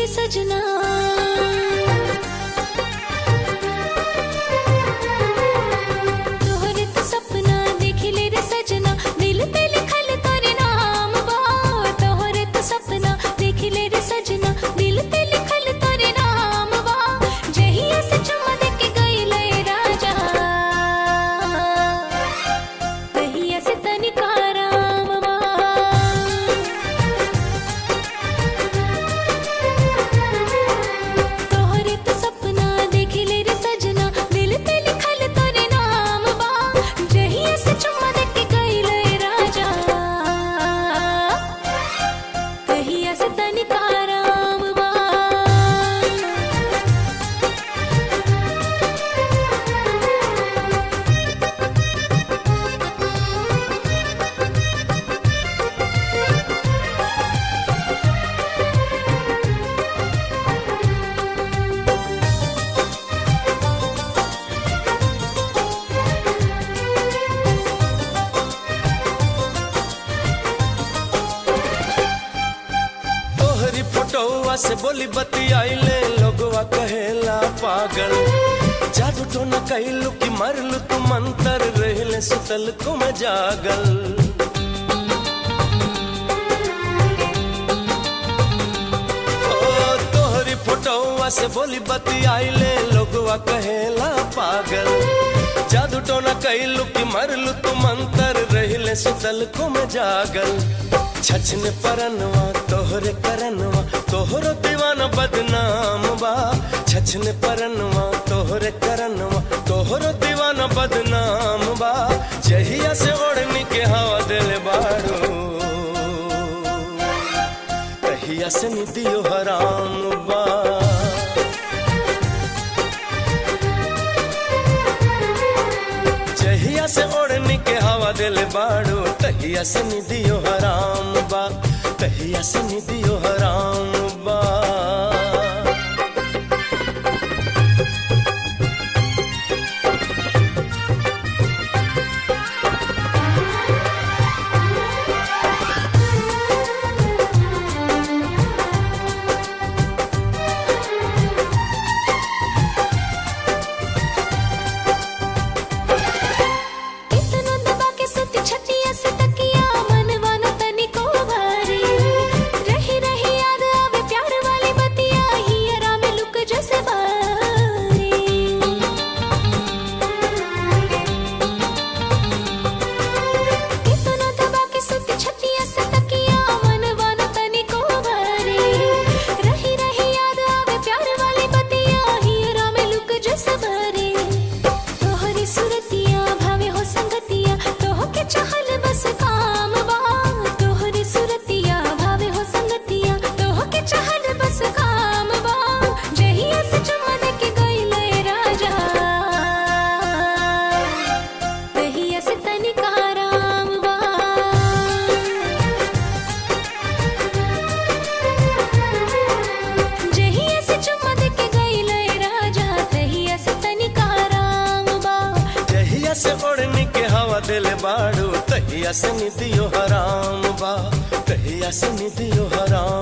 सजना तोहरे तो सपना देख ले रे सजना दिल पे लिखल तोरे नाम बा तोहरे तो सपना देख ले रे सजना दिल पे लिखल तोरे नाम बा जहिया से चुम्मा दे के गइले राजा तहिया से तनिका राम बा तोहरे तो सपना देख ले रे सजना दिल पे लिखल तोरे नाम बा जहिया से चुम्मा दे के गइले राजा तहिया से तनिका राम बा तोहरी फोटोवा से बोली बतियाइले लोगवा कहेला पागल जादू तो न कहलू कि मरलू तू मंतर रहले सुतल को मैं जागल ओ तोहरी फोटोवा से बोली बतियाइले लोगवा कहेला पागल जादू तो न कहलू कि मरलू तू मंतर रहले सुतल को मैं जागल छछन परनवा तोहरे करनवा तोहरो दीवाना बदनाम बा छछन परनवा तोहरे करनवा तोहरो दीवाना बदनाम बा जहिया से ओढ़नी के हवा दिल बाड़ू तहिया से निदियो हराम बा जहिया से ओढ़नी के हवा दिल बाड़ू तहिया से निदियो हराम बा तहिया से निदियो हराम बा इतना दबा के सुत छतिया से तकिया मनवा न तनिको भारी रही रही याद आवे प्यार वाली बतिया हियरा में लुक जैसे बारी इतना दबा के सुत छतिया से तकिया मनवा न तनिको भारी रही रही याद आवे प्यार वाली बतिया हियरा में लुक जैसे बारी तोहरी सुरतिया भावे हो संगतिया तोह के चाहल बस काम बा तोहरी सुरतिया भावे हो संगतिया तोह के चाहल बस काम बा जहिया से चुम्मा दे के गइले राजा तहिया से तनिका राम बा जहिया से चुम्मा दे के गइले राजा तहिया से तनिका राम बा जहिया से ओढ़नी के हवा दिल बाड़ू तहिया से निदियो हराम बा तहिया से निदियो हराम